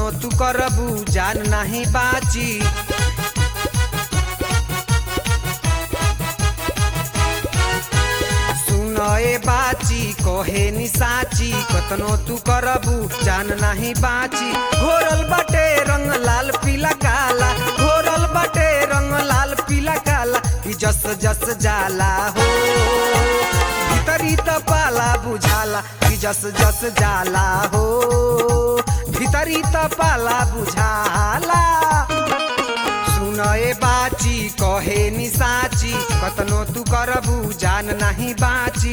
कतनो तू करबू जान नाही बाची सुन ए बाची कहे नि साची कतनो तू करबू जान नाही बाची घोरल बाटे रंग लाल पीला काला घोरल बाटे रंग लाल पीला काला कि जस जस जाला हो भीतरी त पाला बुझाला कि जस जस जाला हो भीतरी त पाला बुझाला सुन ए बाची कहे नि साची कतनो तू करबू जान नाही बाची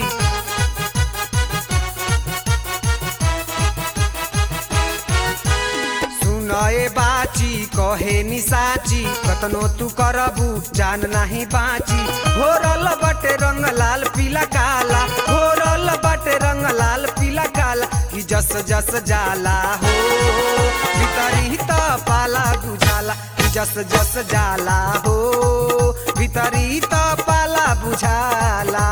सुन ए बाची कहे नि साची कतनो तू करबू जान नाही बाची घोरल बटे रंग लाल पीला काला घोरल बटे रंग लाल पीला काला कि जस जस जाला हो भीतरी त पाला बुझाला कि जस जस जाला हो भीतरी त पाला बुझाला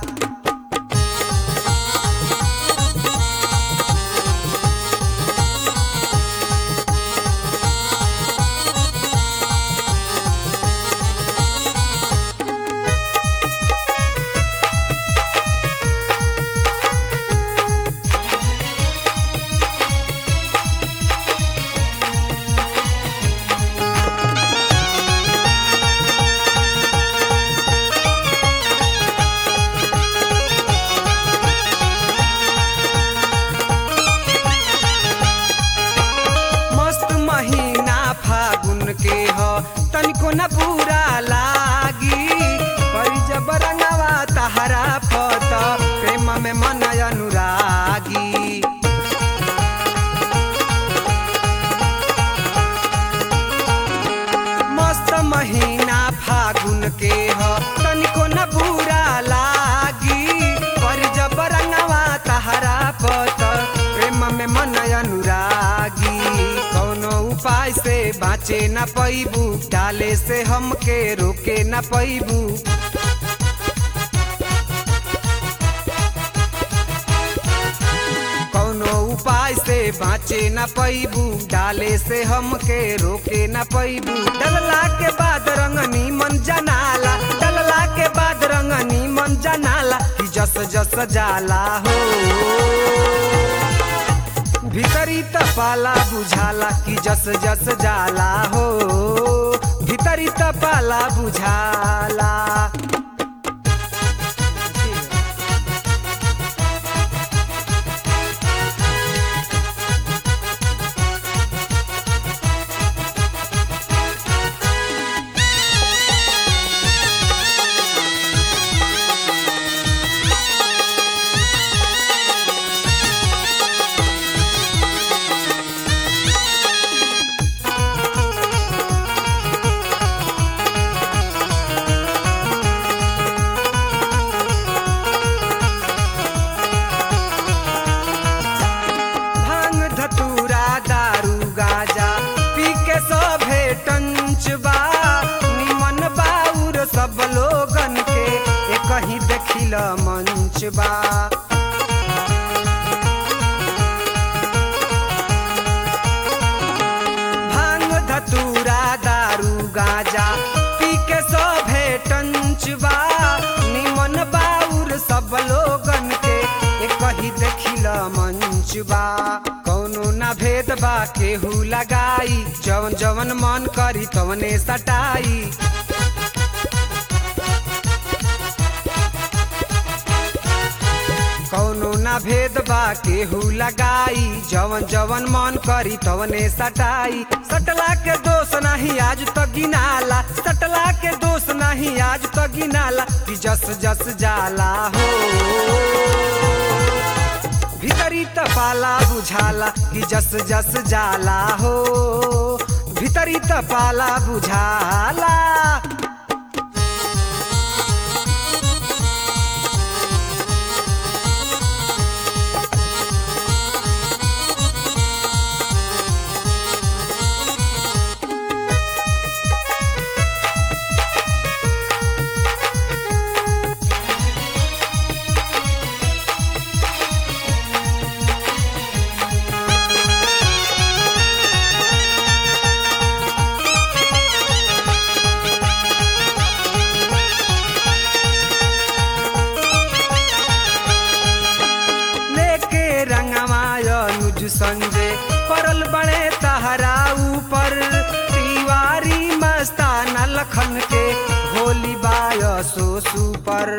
मस्त महीना फागुन के ह तनिको न बुरा लागी करी जब रंगवा तहरा पत प्रेम में मन अनुरागी मस्त महीना फागुन के ह तनिको न बुरा लागी पर जब रंगवा तहरा पत प्रेम में मन अनुरागी कौनो उपाय से बाँचे न पैबू डाले से हमके रोके न पैबू कौनो उपाय से बाँचे न पैबू डाले से हमके रोके न पैबू डलला के बाद रंगनी मन जनाला डलला के बाद रंगनी मन जनाला कि जस जस जाला हो भीतरी त पाला बुझाला कि जस जस जाला हो भीतरी त पाला बुझाला भांग धतूरा दारू गाजा पी के सभे टंच बा निमन बाउर सब लोगन के एक ही देखिल मंच बा भांग धतूरा दारू गाजा पी के सभे टंच बा निमन बाउर सब लोगन के एक ही देखिल मंच बा कौनो ना भेद बा केहू लगाई जवन जवन मन करी तवने सटाई कौनो ना भेद बा केहू लगाई जवन जवन मन करी तवने सटाई सटला के दोष नहीं आज तो गिनाला सटला के दोष नहीं आज तो गिनाला कि जस जस जाला हो भीतरी त पाला बुझाला कि जस जस जाला हो भीतरी त पाला बुझाला लखन के होली बाय सो सुपर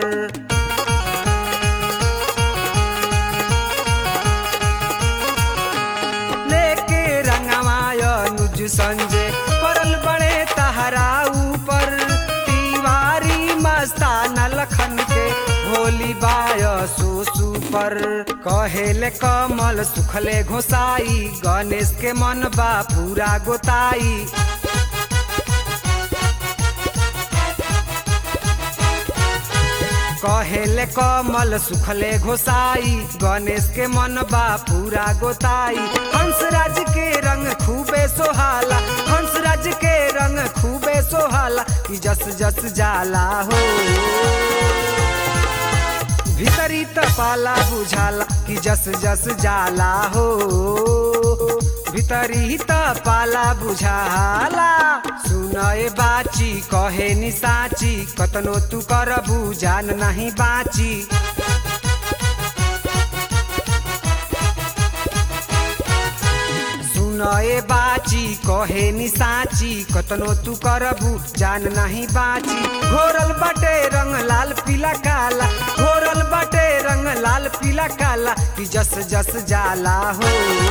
लेके रंगमाय नुज संजय परल बड़े तहरा ऊपर तिवारी मस्तान लखन के होली बाय सो सुपर कहेले कमल सुखले घोसाई गणेश के मन बा पूरा गोताई कहेले कमल सुखले घोसाई गणेश के मन बा पूरा गोताई हंसराज के रंग खूबे सोहाला हंसराज के रंग खूबे सोहाला कि जस जस जाला हो भीतरी तपाला बुझाला कि जस जस जाला हो भीतरी तपाला बुझाला सुनए बाची कहे नि साची कतनो तू करबू जान नहीं बाची सुनए बाची कहे नि साची कतनो तू करबू जान नहीं बाची घोरल बटे रंग लाल पीला काला घोरल बटे रंग लाल पीला काला कि जस जस जाला हो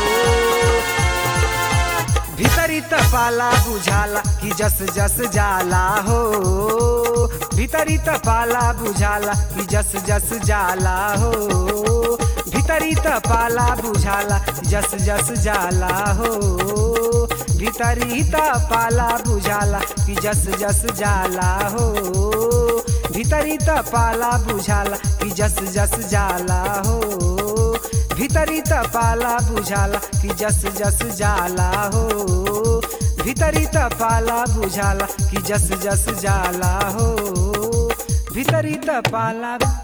भीतरी तपाला बुझाला कि जस जस जाला हो भीतरी तपाला बुझाला कि जस जस जाला हो भीतरी तपाला बुझाला जस जस जाला हो भीतरी तपाला बुझाला कि जस जस जाला हो भीतरी तपाला बुझाला कि जस जस जाला हो भीतरी तपाला बुझाला कि जस जस जाला हो भीतरी तपाला बुझाला कि जस जस जाला हो भीतरी तपाला